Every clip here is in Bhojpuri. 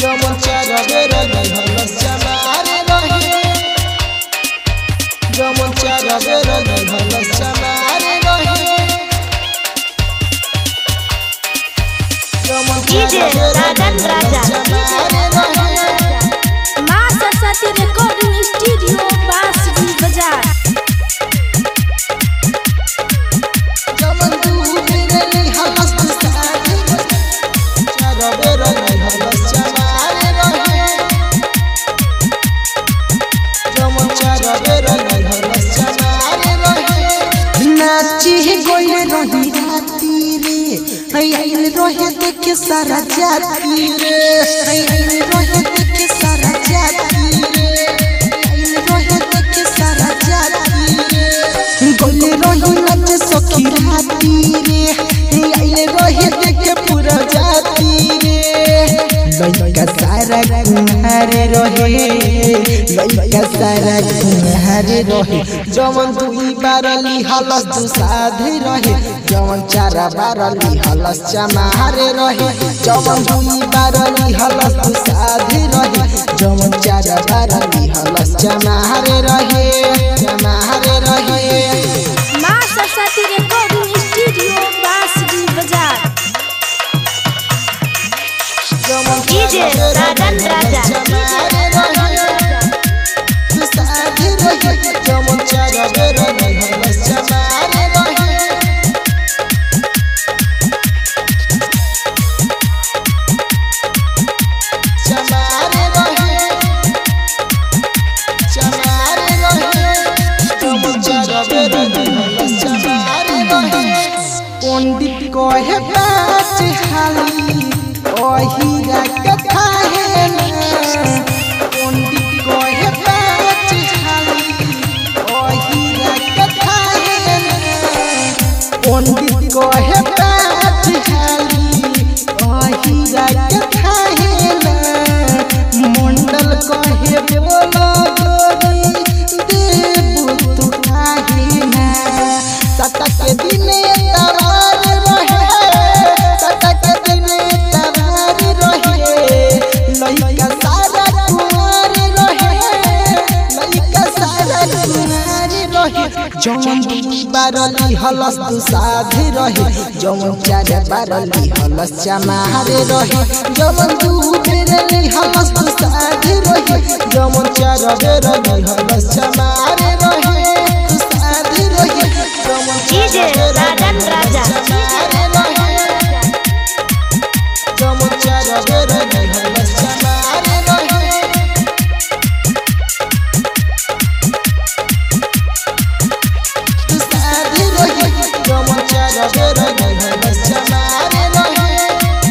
जमन चारा बेरा हलस चमारे रहे जमन चारा बेरा हलस चमारे रहे जमन DJ राजन राजा। माँ सरस्वती रिकॉर्डिंग स्टूडियो बांसुरी बाजार जमन तू बेरा हलस सारे चारा बेरा हलस चमारे रहे जमन चारा बेरा हलस चमारे रहे नाची गइले रही राती रे आइल रहे देखे सारा जाती रे आइल रहे देखे सारा जाती रे आइल रहे देखे सारा जाती रे गइले रही नाच सखी राती रे आइल रहे देखे पूरा जाती रे लइका सारा कुम्हारे रहे लइका सारा कुम्हारे रहे जमन दुई बारली हलस दु साधे रहे जमन चारा बारली हलस चमारे रहे जमन दुई बारली हलस दु साधे रहे जमन चारा बारली हलस चमारे रहे चमारे रहे माँ सरस्वती रिकॉर्डिंग स्टूडियो बांसुरी बाजार जमन DJ राजन राजा। चमारे रहे दु साधे रहे जमन चारा बारली हलस चमारे रहे चमारे रहे चमारे रहे जमन चारा बारली हलस चमारे रहे पंडित कहे पाँच हाली ओहिरा कथा है ना पंडित कहे पाँच हाली ओहिरा कथा है ना पंडित कहे पाँच हाली ओहिरा कथा है ना मंडल कहे बोलो गोरी देव तू काहे ना सतक दिने तवार रहे सतक दिने तवार रहे लइका सारा कुमार रहे लइका सारा कुमार रहे जमन दुई बारली हलस दु साधे रहे जमन चार बारली हलस चमारे रहे जमन दु बेरली हलस दु साधे रहे जमन चार बेरली हलस चमारे रहे दु साधे रहे जमन DJ राजन राजा। जमन चार बेरली हलस चमारे रहे साधे रहे जमन चारा बेरले हलस चमारे रहे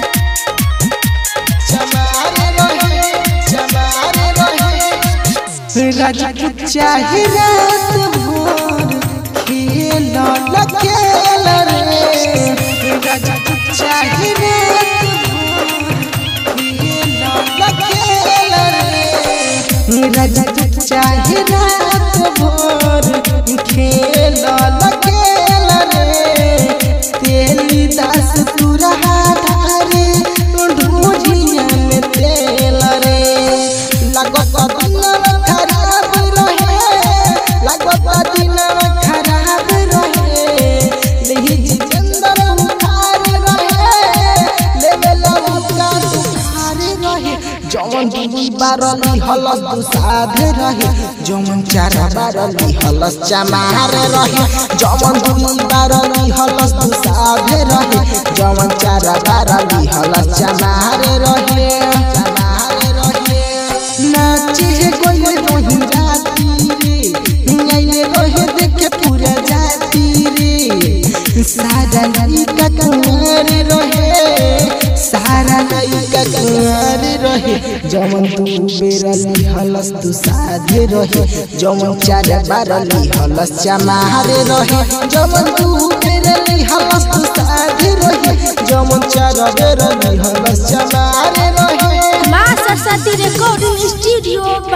चमारे रहे चमारे रहे राजपूत चाहे रात भोर खेल न खेल रे राजपूत चाहे रात भोर खेल न खेल रे राजपूत चाहे रात भोर खेल न खेल रे तेली दास तुरहा धारे ढूढ़िया में तेल रे लगत दिनवा खराब रहे लगत दिनवा खराब रहे लेहि जितेंद्र उखार रहे लेवेला उका तुखार रहे जमन दुई बारली हलस दु साधे रहे जमन चार बारली हलस चमारे रहे जमन दुई बारली हलस दु साधे रहे जमन चार बारली हलस चमारे रहे चमारे रहे नाचे गोले रही राती रे आइले रहे देखे पूरा जाती रे सारा लइका कुंवर रहे सारा लइका कुंवर रहे जमन तू बेरली हलस तू साधे रहे जमन चार बारली हलस चमारे रहे जमन तू बेरली हलस तू साधे रहे जमन चार बेरली हलस चमारे रहे माँ सरस्वती रिकॉर्डिंग स्टूडियो